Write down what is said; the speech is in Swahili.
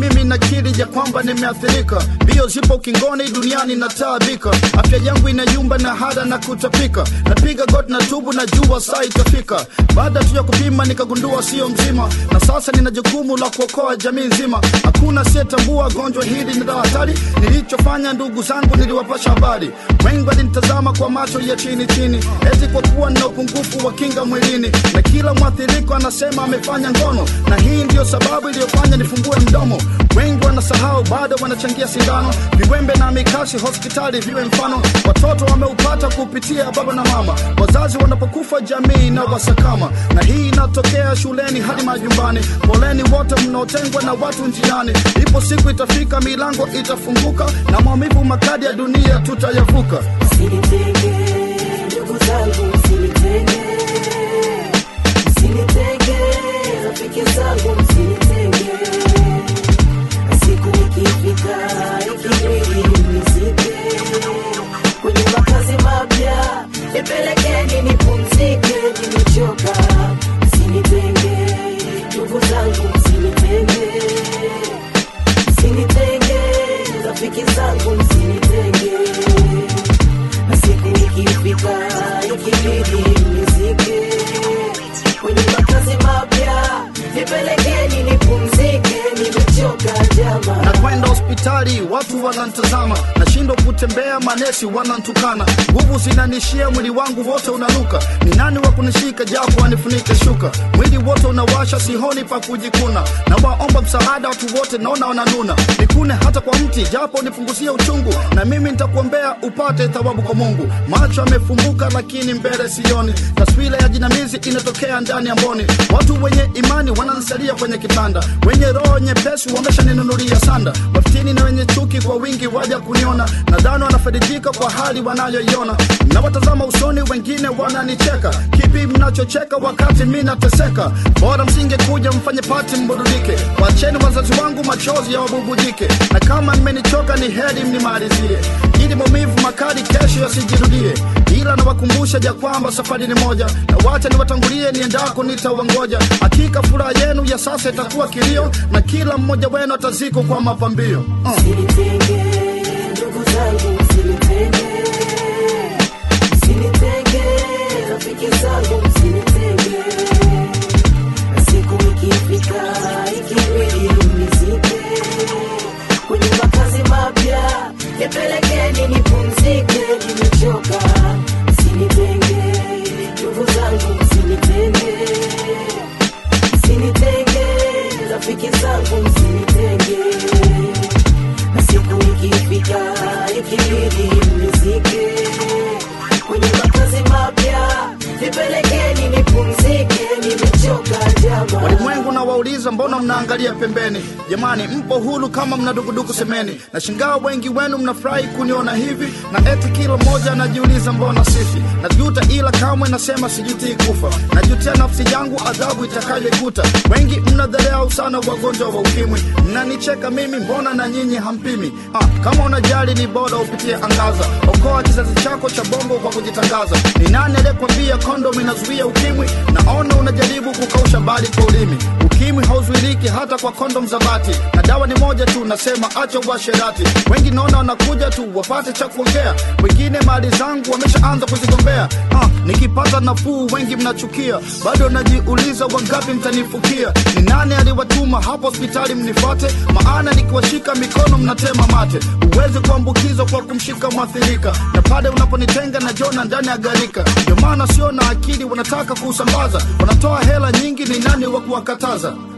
mimi nakiri ya kwamba nimeathirika mbio zipo kingoni duniani nataabika afya yangu inayumba na hada na kutapika napiga got na tubu na jua saa itafika baada tu ya kupima nikagundua sio mzima na sasa nina jukumu la kuokoa jamii nzima hakuna asiyetambua gonjwa hili ni la hatari nilichofanya ndugu zangu niliwapasha habari wengi walinitazama kwa macho ya chini chini eti kwa kuwa nina upungufu wa kinga mwilini na kila mwathiriko anasema amefanya ngono na hii ndiyo sababu iliyofanya nifungue mdomo wengi wanasahau bado wanachangia sindano viwembe na mikasi hospitali viwe mfano watoto wameupata kupitia baba na mama wazazi wanapokufa jamii na wasakama na hii inatokea shuleni hadi majumbani poleni wote mnaotengwa na watu njiani ipo siku itafika milango itafunguka na maumivu makadi ya dunia tutayavuka Msinitenge, ndugu zangu, msinitenge. Msinitenge, rafiki zangu, msinitenge. Na siku ikifika, ikibidi mnizike. Kwenye makazi mapya, nipelekeni nipumzike, nimechoka. Msinitenge, ndugu zangu, msinitenge. Msinitenge, rafiki zangu, msinitenge na siku ikifika ikibidi mnizike kwenye makazi mapya nipelekeni nipumzike nimechoka jama na kwenda hospitali watu wanantazama nashindwa kutembea manesi wanantukana nguvu zinanishia mwili wangu wote unanuka ni nani wa kunishika japo anifunike shuka mwili wote unawasha sihoni pa kujikuna na waomba msaada watu wote naona wananuna nikune hata kwa mti japo nipunguzie uchungu na mimi nitakuombea upate thawabu kwa mungu macho yamefumbuka lakini mbele sioni taswira ya jinamizi inatokea ndani ya mboni watu wenye imani wanansalia kwenye kitanda wenye roho nyepesi wameshaninunulia sanda wafitini na wenye chuki kwa wingi waja kuniona nadhani wanafaidika kwa hali wanayoiona nawatazama usoni wengine wananicheka kipi mnachocheka wakati mi nateseka bora msingekuja mfanye pati mburudike wacheni wazazi wangu machozi ya wabubujike na kama mmenichoka ni heri mnimalizie ili maumivu makali kesho yasijirudie ila nawakumbusha ja kwamba safari ni moja na wacha niwatangulie niendako nitawangoja hakika furaha yenu ya sasa itakuwa kilio na kila mmoja wenu ataziko kwa mapambio uh. msinitenge ndugu zangu msinitenge msinitenge rafiki zangu msinitenge na siku ikifika ikibidi mnizike kwenye makazi mapya nipelekeni nipumzike nimechoka msinitenge ndugu zangu msinitenge msinitenge rafiki zangu msinitenge na siku ikifika ikibidi mnizike kwenye makazi mapya nipelekeni nipumzike nimechoka jama walimwengu na wauliza mbona mnaangalia pembeni jamani mpo hulu kama mna dukuduku semeni na shingaa wengi wenu mnafurahi kuniona hivi na eti kila mmoja anajiuliza mbona sifi najuta ila kamwe nasema sijutii kufa najutia nafsi yangu adhabu itakayoikuta wengi mnadharau sana wagonjwa wa ukimwi mnanicheka mimi mbona na nyinyi hampimi ha, kama unajali ni bora upitie angaza okoa kizazi chako cha bongo kwa kujitangaza ni nani aliyekwambia kondom inazuia ukimwi naona unajaribu kukausha bali kwa ulimi ukimwi hauzuiliki hata kwa kondom za bati na dawa ni moja tu nasema acha uasherati wengi naona wanakuja tu wapate cha kuongea wengine mali zangu wameshaanza kuzigombea ah, nikipata nafuu wengi mnachukia bado najiuliza wangapi mtanifukia ni nani aliwatuma hapo hospitali mnifuate maana nikiwashika mikono mnatema mate uwezi kuambukizwa kwa kumshika mwathirika na pale unaponitenga na jona ndani ya garika ndio maana sio na akili wanataka kuusambaza wanatoa hela nyingi ni nani wa kuwakataza